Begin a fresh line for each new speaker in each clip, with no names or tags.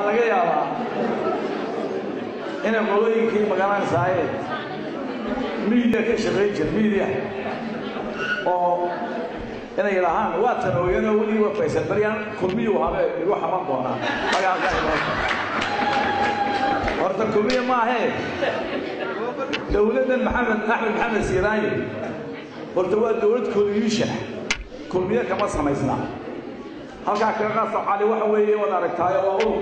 laga yaabaa inay qolooyinkii magaranaysaayee miidiya ka shaqayn jir miidiya oo inay yidhaahaan waa tanooyanoo weligii waa faysan baryaan kulmiyuu habe igu xaman doonaa magaalka horta kulmiya maahee dowladdan maxamed axmed maxamed siiraaye horta waa dowlad koliyuusha kulmiye kama samaysna halkaa kaga qaasa cali waxa weeye waad aragtaayo waa urur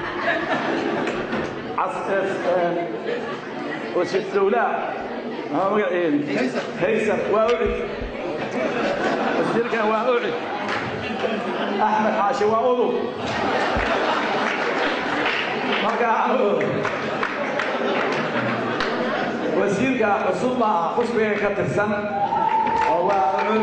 wasiir dowlaa magaciin haysar waa ucid wasiirkan waa ucid axmed xaashi waa udub marka wasiirka cusub baa xusbiga ka tirsan oo waa ucud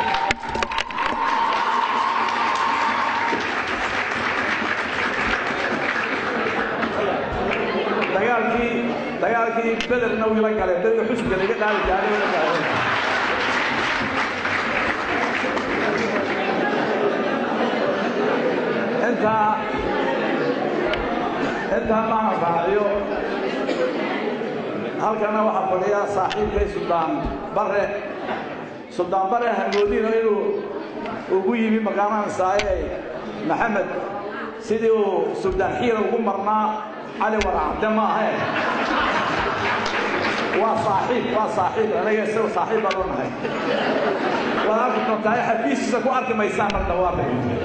dagaalkii dagaalkii bederna wiila galeen beriga xusbiga laga qaadi jaaray wila galeen intaa intaa maana raaciyo halkana waxaa fadhiya saaxiibkay suldaan bare suldaan bare hamoodino inuu ugu yimi maqaanahan saaye maxamed sidii uu suldaan xiira ugu marnaa cali waracabde maahe waa saaxiib waa saaxiib anaga isaga saaxiib baan u nahay waad arki doontaa xafiiskiisa ku arki maysaan mar dhawaaqe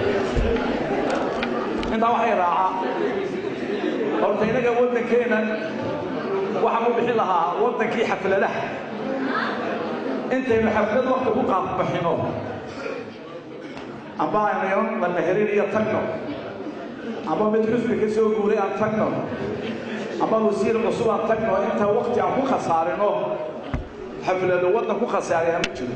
intaa waxay raacaa horta inaga waddankeena waxaan u bixin lahaa waddankii xafladaha intaynu xaflad wakti ku qaadbaxino amba aynu la meherin iyo tagno amba mid xusbi ka soo guuray aan tagno amba wasiir cusub aan tagno inta wakti aan ku khasaarino xaflado waddan ku khasaaraya ma jiro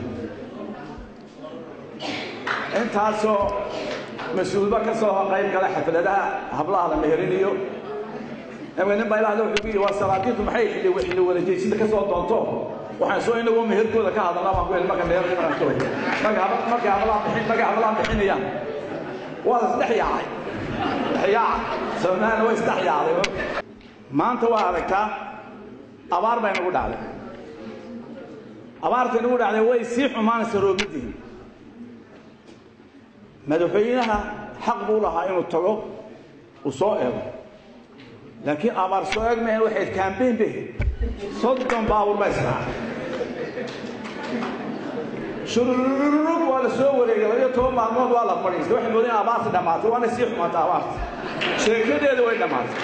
intaasoo mas-uulba ka soo qayb gala xafladaha hablaha la meherinayo nin baa ilaahda wuxuu ku yidhi waa salaadiintu maxay xilli xilli wanajeysida ka soo doonto waxaan soo inagoo meherkooda ka hadalnaa baan ku yidhi marka meher imanantoy marka markay hablaha bixin markay hablaha bixinayaan waa la isdhex yaacay dhexyaaca soomaalina way isdhex yaacday maanta waa aragtaa abaar bay nagu dhacday abaartay nagu dhacday way sii xumaanaysa roobidii madaxweynaha xaq buu lahaa inuu tago uu soo eego laakiin abaar soo eegmayan waxay kaambeyn be soddon baabuur baa israacay shurururug waa la soo wareegay labiyo toban maalmood waa la fadhiistay waxay moodeen abaarta dhammaatay waana sii xumaatay abaarta sheekadeeda way dhammaatay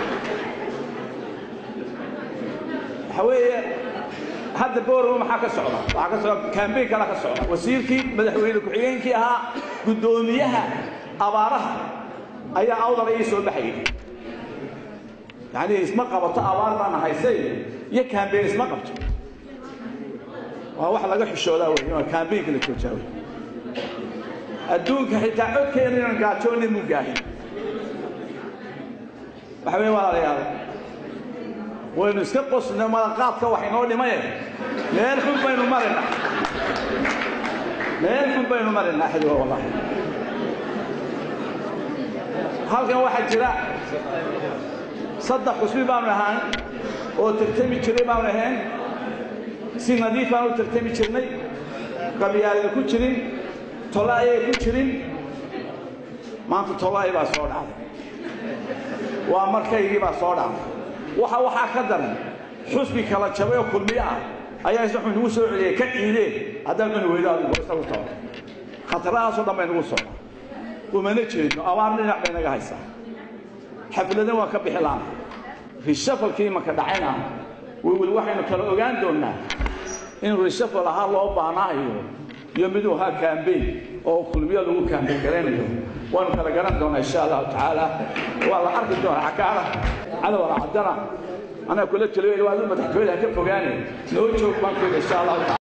waxa weeye hadda boorama maxaa ka socda waxaa ka socda kaambeyn kala ka socda wasiirkii madaxweyne ku-xigeenkii ahaa guddoomiyaha abaaraha ayaa awdala ii soo baxayay yani isma qabato abaar baana haysay iyo kaambeyn isma qabto waa wax laga xishoodaa wey waa kaambeynka la joojaa wey adduunka xitaa codkeena inaan gaajoonna mu gaahin waxa wey walaalayaal waynu iska qosno malaqaadka wax inoo dhimaye meel xun baynu marinaa meel xun baynu marinaa xadiwa wallahi halkan waxaa jira saddex xusbi baanu ahaan oo tartami jiray baanu ahayn si nadiif baan u tartami jirnay qabyaalada ku jirin tolo ayay ku jirin maanta tolo ay baa soo dhacday waa markaygii baa soo dhacday waxa waxaa ka daran xusbi kala jabay oo kulmiyo ah ayaa isna xun nagu soo celiyay ka ciideen haddaan cuni weydo adigu isagu tago khatarahaasoo dhan bay nagu socda umana jeedno abaar dhinac bay naga haysaa xafladan waa ka bixi laana rishafalkii imanka dhacayna weli waxaynu kala ogaan doonnaa in rishafal ahaa loo baanaayo iyo miduu ahaa kaambeyn oo kulmiyo lagu kaambeyn garaynayo waanu kala garan doonaa insha allahu tacaala waa la arki doonaa cakaara cadow alcadana anaa kula taliyo waa madaxtooyada ka fogaane noo joog baan ku yidhi insha allahu taala